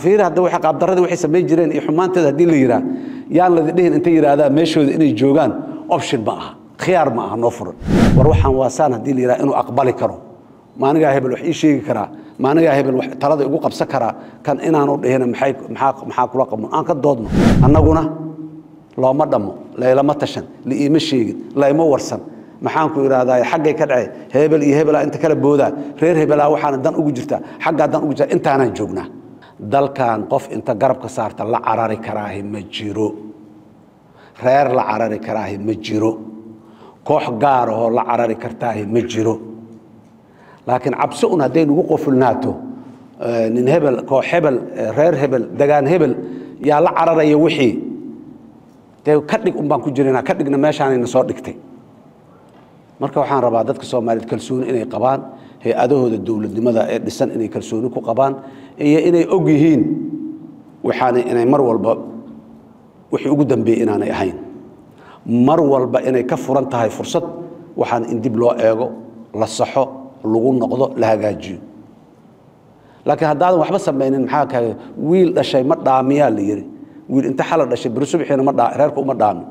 fiir hadda waxa qaabdaradii waxay samayn jireen iyo xumaanteeda haddii la yidhaah yaan ladi dhihin intay yidhaahdaa meeshooda inay joogaan option ma aha khiyaar ma aha noo furan war waxaan waasaan haddii la yidhaha inuu aqbali karo maanigaa hebel wax ii sheegi karaa maanigaa hebel wax talada igu qabsan karaa kan inaanu dhihina maxay maxaa maxaa kula qabno aan ka doodno annaguna looma dhammo laylama tashan liiima sheegin layma warsan maxaan ku idhaahdaa xaggay ka dhacay hebel iyo hebelaa inta kala boodaa reer hebelaa waxaana dan ugu jirtaa xaggaa dan ugu jirta intaanaan joognaa dalkan qof inta garabka saarta la carari karaahi ma jiro reer la carari karaahi ma jiro koox gaarahoo la carari kartaahi ma jiro laakiin cabsi un hadday nagu qofulnaato nin hebel koox hebel reer hebel degaan hebel yaa la cararaya wixii dee ka dhig un baan ku jirana ka dhigna meeshaanayna soo dhigtay marka waxaan rabaa dadka soomaaliyeed kalsooni inay qabaan hay-adahooda dowladnimada ee dhisan inay kalsooni ku qabaan iyo inay og yihiin waxaana inay mar walba wixii ugu dambeeyey inaanay ahayn mar walba inay ka furan tahay fursad waxaan in dib loo eego la saxo lagu noqdo la hagaajiyo laakiin haddaadan waxba samaynin maxaa ka wiil dhashay ma dhaamiyaa la yidhi wiil inta xala dhashay beri subaxiina ma dhaa reerka uma dhaami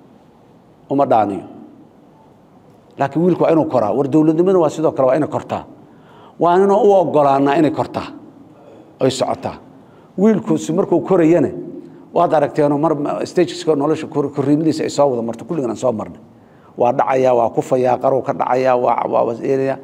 uma dhaaniyo laakiin wiilku waa inuu koraa war dowladnimada waa sidoo kale waa inay kortaa waa inuu u ogolaanaa inay kortaa ay socotaa wiilkusi markuu korayane waad aragteenoo mar stageska nolosha korriimadiisa ay soo wada marto kulligan aan soo marnay waa dhacayaa waa kufayaa qarow ka dhacayaa waa waa waseelaya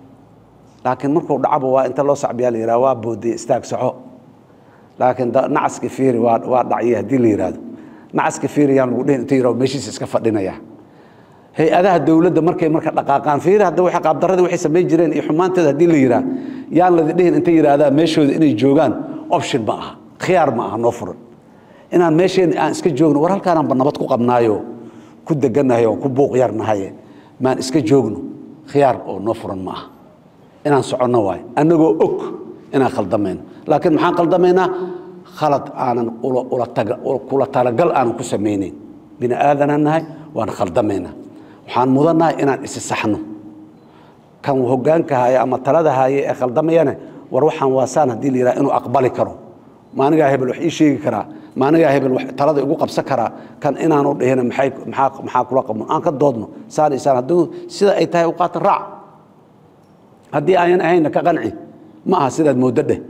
laakiin markuu dhacaba waa inta loo sacbiyaa la yidhaha waa boodaya istaag soco laakiin nacaska fiiri waa waa dhacya haddii la yidhaahdo nacaska fiiri yaan lagu dhihin inta yidhahdo meeshiisa iska fadhinaya hay-adaha dowladda markay marka dhaqaaqaan fiiri hadda waxa qaabdaradii waxay samayn jireen iyo xumaanteeda haddii la yidhaah yaan ladi dhihin intay yidhaahdaa meeshooda inay joogaan option ma aha khiyaar ma aha noo furan inaan meesheen aan iska joogno war halkaanaanba nabad ku qabnaayo ku degannahay oo ku buuq yarnahaye maan iska joogno khiyaar oo noo furan ma aha inaan soconno waayo annagoo og inaan khaldamayno laakiin maxaan khaldamaynaa khalad aanan kula talagal aanan ku samaynayn bini aadanaan nahay waan khaldamaynaa waxaan mudannahay inaan isi saxno kan hoggaanka haya ama talada haye ee khaldamayane war waxaan waasaan haddii la yidhaha inuu aqbali karo maanigaa hebel wax ii sheegi karaa maanigaa hebel wax talada igu qabsan karaa kan inaanu dhihina maxay maxaa maxaa kula qabno aan ka doodno saan isaan hadduu sida ay tahay u qaata raac haddii ayan ahaynna ka qanci ma aha sidaad mooddo dheh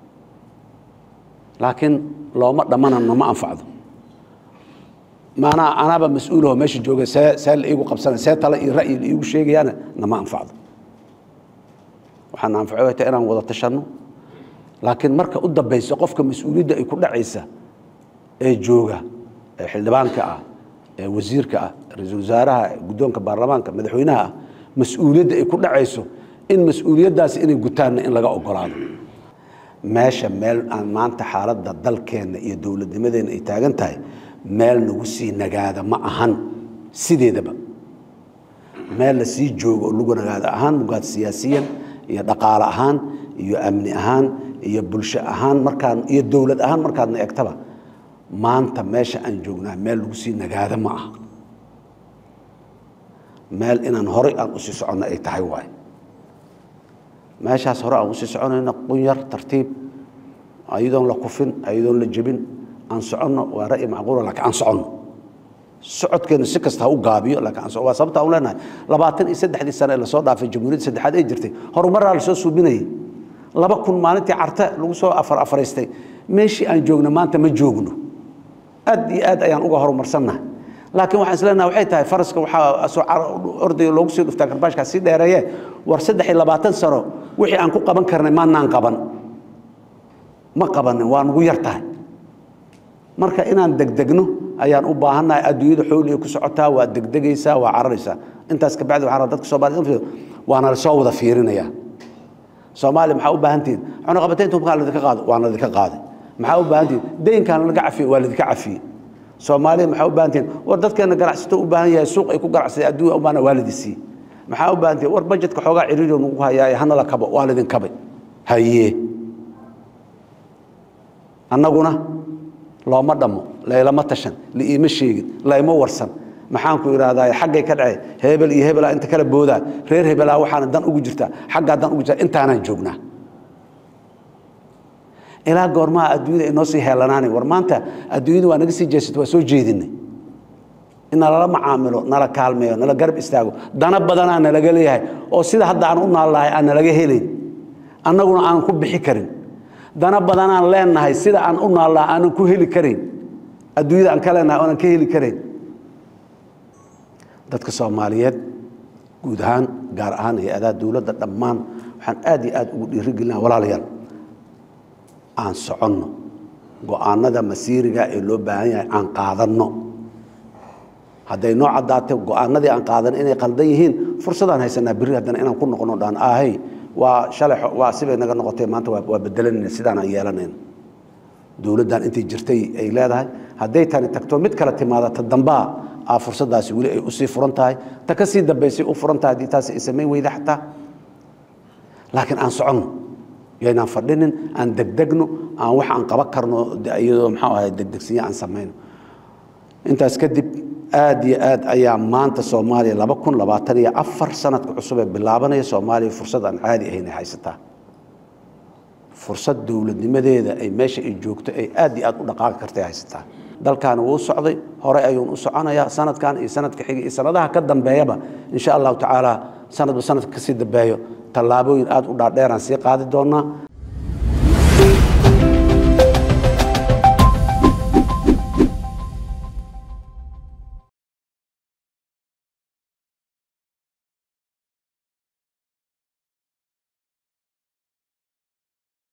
laakiin looma dhammanano ma anfacdo maanaa anaaba mas-uulaho meesha jooga see see la iigu qabsana see tale iyo ra'yi la iigu sheegayaana nama anfacdo waxaana anfaco way tahay inaan wada tashanno laakiin marka u dambaysa qofka mas-uuliyadda ay ku dhacaysa ee jooga ee xildhibaanka ah ee wasiirka ah ra-iisul wasaaraha guddoonka baarlamaanka madaxweynaha ah mas-uuliyadda ay ku dhacayso in mas-uuliyaddaasi inay gutaanna in laga ogolaado meesha meel aan maanta xaaladda dalkeenna iyo dowladnimadeenna ay taagan tahay meel nagu sii nagaada ma ahan sideedaba meel la sii joogo oo lagu nagaada ahaan mugaad siyaasiyan iyo dhaqaale ahaan iyo amni ahaan iyo bulsho ahaan markaan iyo dowlad ahaan markaadna egtaba maanta meesha aan joognaa meel lagu sii nagaada ma aha meel inaan horay aan usii soconno ay tahay waay meeshaas hore aan usii soconayno qunyar tartiib ayadoon la kufin ayadoon la jebin aan soconno waa ra'yi macquula laakiin aan soconno socodkeenu si kasta ha u gaabiyo laakiin aan waa sababta aan leenahay labaatan iyo saddexdii sane ee lasoo dhaafay jamhuuriyadda saddexaad ay jirtay horumaraa lasoo suubinayay laba kun maalintii carte lagu soo afar afaraystay meeshii aan joogno maanta ma joogno aad iyo aad ayaan uga horumarsannahay laakiin waxaan isleenaha waxay tahay faraska waxaa ordayga loogu sii dhuftaa karbaashkaa sii dheereeye war saddex iyo labaatan sano wixii aan ku qaban karnay maanaan qaban ma qabanin waa nugu yar tahay marka inaan degdegno ayaan u baahannahay adduunyada xooliga ku socotaa waa degdegaysaa waa cararaysaa intaas kabacdi waxaan dadka soomaaliyed waana lasoo wada fiirinayaa soomaaliya maxaa u baahantihin cunaqabataynta hubkaan ladinka qaado waana ladinka qaaday maxaa u baahantihin deynkaan laga cafiye waa ladinka cafiyey soomaaliya maxaa u baahantihin war dadkeena ganacsato u baahan yahay suuq ay ku ganacsadeen adduunya u baahana waa ladi siiyey maxaa u baahantihin war bajetka xoogaa ciriiriyo nagu hayaaye hana la kabo waa ladin kabay haye annaguna looma dhammo laylama tashan liiima sheegin layma warsan maxaan ku idhaahdaa xaggay ka dhacay hebel iyo hebelaa inta kala boodaa reer hebelaa waxaana dan ugu jirtaa xaggaa dan ugu jirtaa intaanaan joognaa ilaa goormaha adduunyada inoo sii heelanaanay war maanta adduunyada waa naga sii jeesata waa soo jeedinay in nalala macaamilo nala kaalmeeyo nala garab istaago dana badanaa nalaga leeyahay oo sida hadda aan u naallahay aan nalaga helayn annaguna aanan ku bixi karin dana badanaan leenahay sida aan u naallaha aanan ku heli karayn adduunyada aan ka leenahay oonan ka heli karayn dadka soomaaliyeed guud ahaan gaar ahaan hay-adaha dowladda dhammaan waxaan aad iyo aad ugu dhiirigelina walaalayaal aan soconno go-aanada masiiriga ee loo baahan yahay aan qaadanno hadday noo caddaatay go-aanadii aan qaadan inay qaldan yihiin fursadaan haysanaa berri haddana inaan ku noqono dhaan ahay waa shalay waa sibay naga noqotay maanta waa bedelanayna sidaan aan yeelanayna dowladdan intay jirtay ay leedahay hadday tani tagto mid kale timaada ta dambaa aa fursaddaasi weli ay usii furan tahay ta ka sii dambaysay u furan tahay haddii taasi ay samayn weyda xataa laakiin aan soconno yaynaan fadhinin aan degdegno aan wax aan qaban karno iyadoo maxaa ahay degdegsinya aan samayno intaas kadib aad iyo aad ayaa maanta soomaaliya laba kun labaatan iyo afar sanadka cusub ee bilaabanaya soomaaliya fursad aan caadi ahayn ay haysataa fursad dowladnimadeeda ay meesha ay joogto ay aad iyo aad u dhaqaaqi kartay haysataa dalkaani wuu socday hore ayuun u soconayaa sanadkan iyo sanadka xiga iyo sanadaha ka dambeeyaba insha allahu tacaala sanadba sanadka kasii dambeeyo tallaabooyin aad u dhaadheeraan sii qaadi doonaa